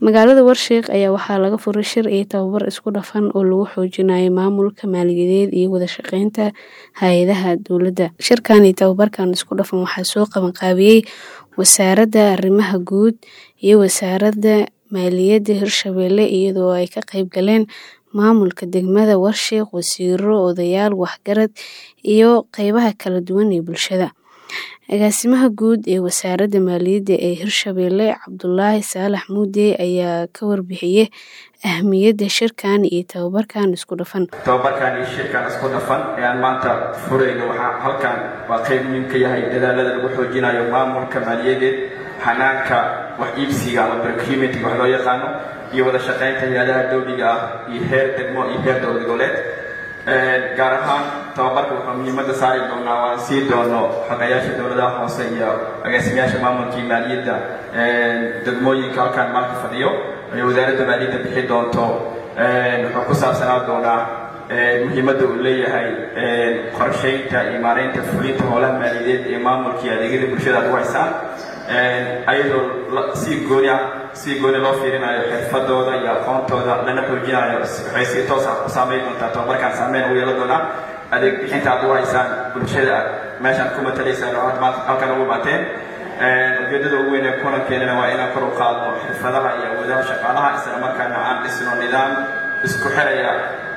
Magaalada Warshiq ayaa waxaa laga furay shir iyo tababar isku dhafan oo lagu xoojinayo maamulka maaliyadeed iyo wada shaqeynta hay'adaha dowladda. Shirkan iyo tababarkan isku dhafan waxaa soo qaban qaabiyey Wasaaradda Arrimaha Guud iyo Wasaaradda Maaliyadda Hirshabelle iyadoo ay ka qayb galeen maamulka degmada Warshiq, wasiirro, odayaal waxgarad iyo qaybaha kala duwan ee bulshada. Agaasimaha guud ee Wasaaradda Maaliyadda ee Hirshabelle Cabdulaahi Saalax Muude ayaa ka warbixiyay ahmiyadda shirkan iyo tababarkan isku dhafan. tababarkan iyo shirkan isku dhafan ee aan maanta furayno waxaa halkan waa qayb muhiim ka yahay dadaalada lagu xoojinayo maamulka maaliyadeed xanaanka wax iibsiga ama procurement wax loo yaqaano iyo wada shaqeynta hay'adaha dowliga ah iyo heer degmo iyo heer dowlad goboleed gaar ahaan tababarka wuxuu muhiimadda saari doonaa waan sii doono xaqayaasha dowladaha hoose iyo agaasimayaasha maamulka iyo maaliyadda degmooyinka halkan maalka fadhiyo ay wasaaradda maaliyadda bixi doonto wuxuu ku saabsanaa doonaa muhiimadda uu leeyahay qorsheynta iyo maareynta fulinta howlaha maaliyadeed ee maamulka iyo adeegyada bulshada aad u haysaan ayadoo si gooni ah si gooni loo fiirinayo xirfadooda iyo aqoontooda lana xoojinayo waxay si toos ah u saameyn doontaa tababarkan saameyn ugu yeelan doonaa adeeg bixinta aad u haysaan bulshada meeshaan ku matalaysaan oo aad maanta halkan ugu imaateen ujeedada ugu weyn ee kulankeenana waa inaan kor u qaadno xirfadaha iyo awoodaha shaqaalaha isla markaana aan dhisno nidaam isku xiraya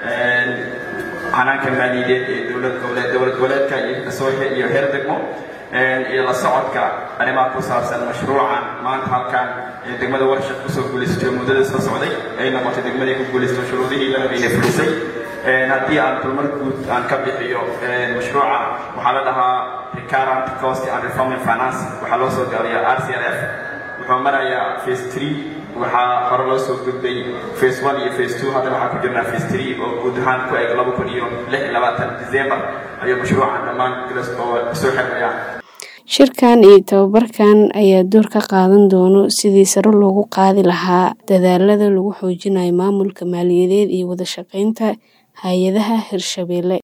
xanaanka maaliyadeed ee dowlad goboleed dowlad goboleedka iyo kasooxe iyo heer degmo iyo la socodka arrimaha ku saabsan mashruucan maanta halkan ee degmada Warshiq kusoo guuleystay muddada soo socday ay noqotay degmadii ku guuleystay shuruudihii lana bayna fulisay haddii aan dulmar guud aan ka bixiyo mashruuca waxaa la dhahaa recurrent cost and reforming finance waxaa loo soo gaariyaa RCRF wuxuu marayaa phase 3 waxaa hore loo soo gudbay phase 1 iyo phase 2 hadda waxaa ku jirnaa phase 3 oo guud ahaan ku eg 2026 December ayuu mashruucan dhammaan oo soo xirmaya Shirkan iyo tababarkan ayaa door ka qaadan doono sidii sare loogu qaadi lahaa dadaalada lagu xoojinayo maamulka maaliyadeed iyo wada shaqeynta hay'adaha Hirshabelle.